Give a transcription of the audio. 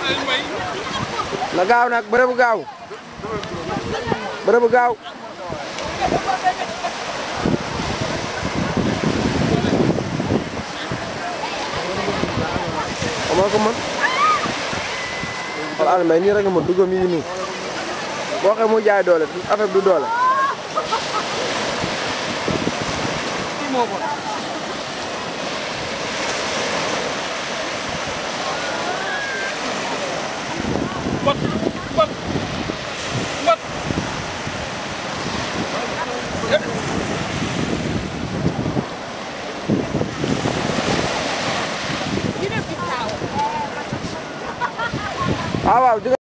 na gaaw nag bërëbu gaaw bërëbu gaaw moo ko mën wala Alioune Mbaye nii rek nga mën dugam yi nii boo xee mu jaay doole affaire du doole Mbot mbot mbot. waaw waaw